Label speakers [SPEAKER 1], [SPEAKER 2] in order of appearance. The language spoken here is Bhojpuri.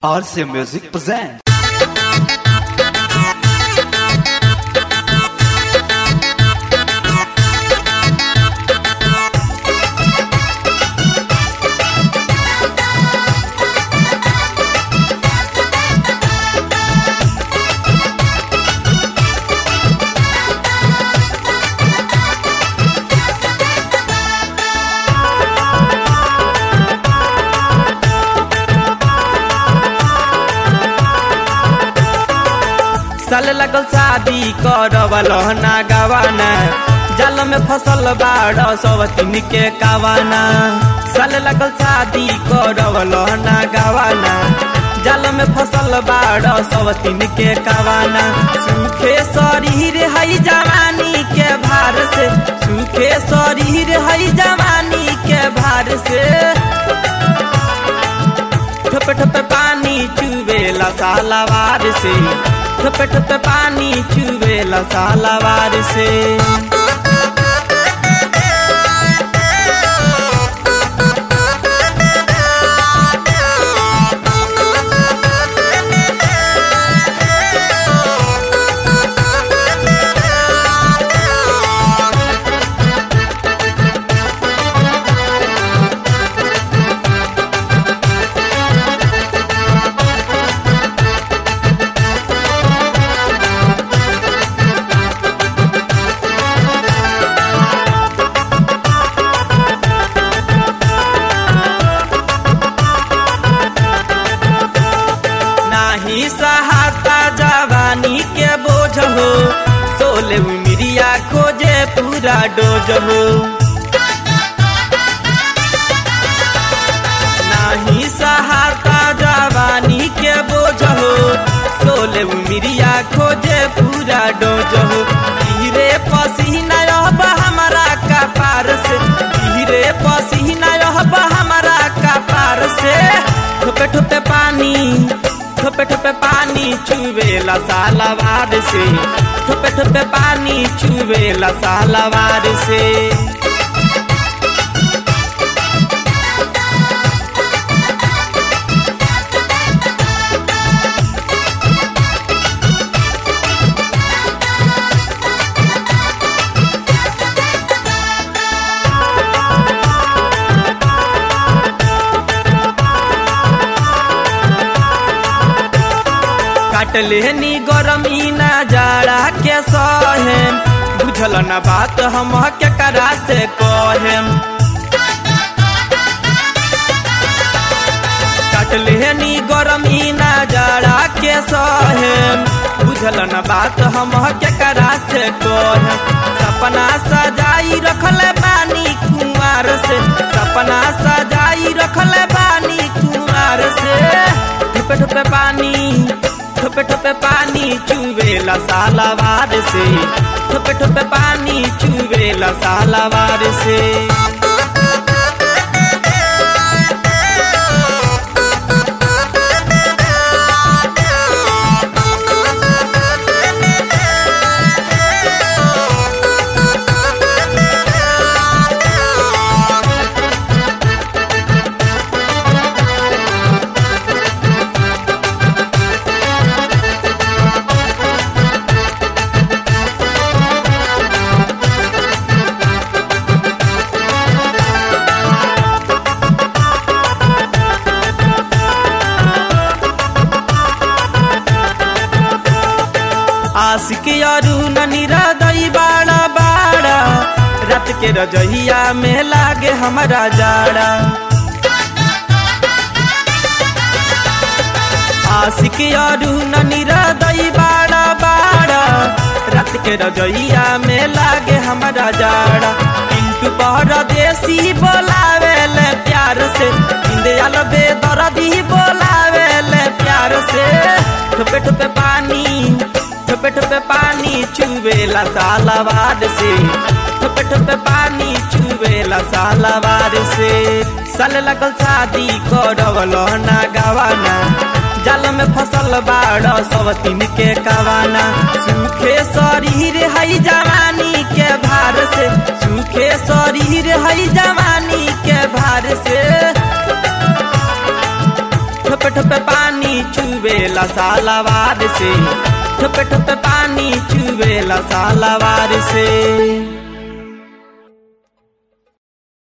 [SPEAKER 1] RC Music presents.
[SPEAKER 2] साल लगल शादी करवल ना गवाना जाल में फसल बाड़ सवतीन के कावाना साल लगल शादी करवल ना गवाना जाल में फसल बाड़ सवतीन के कावाना सूखे शरीर हई जवानी के भार से सूखे शरीर हई जवानी के भार से ठोपे ठोपे पानी चुवेला सालावार से ठोपे ठोपे पानी चुवेला सालावार से नाही सहाता जवानी के बोझ हो सोले उमिरिया खोजे पूरा डोज हो नाही सहाता जवानी के बोझ हो सोले उमिरिया खोजे पूरा डोज हो धीरे पसीना अब हमारा कपार से धीरे पसीना अब हमारा कपार से ठोपे ठोपे पानी ठोपे ठोपे पानी चुवेला सालावार से ठोपे ठोपे पानी चुवेला सालावार से काटले नी गरमी ना जाड़ा के सहेम बुझल ना बात हम के करा से कहेम काटले नी गरमी ना जाड़ा के सहेम बुझल ना बात हम के करा से कहेम सपना सजाई रखले बानी कुमार से सपना सजाई रखले बानी कुमार से ठोपे ठोपे पानी ठोपे ठोपे पानी चुवेला सालावार से ठोपे ठोपे पानी चुवेला सालावार से आशिक अरु ननीरा दई बाड़ा बाड़ा रात के रजहिया में लागे हमारा जाड़ा आशिक अरु ननीरा दई बाड़ा बाड़ा रात के रजहिया में लागे हमारा जाड़ा पिंटू परदेसी बोलावे ले प्यार से इंदियल बेदर्दी बोलावे ले प्यार से ठोपे ठोपे पानी ठोपे ठोपे पानी चुवेला सालावार से ठोपे ठोपे पानी चुवेला सालावार से साल लगल शादी करवल ना गवाना जाल में फसल बाड़ सवतीन के कवाना सूखे शरीर हई जवानी के भार से सूखे शरीर हई जवानी के भार से ठोपे ठोपे पानी चुवेला सालावार से ठोपे ठोपे पानी चुवेला सालावार से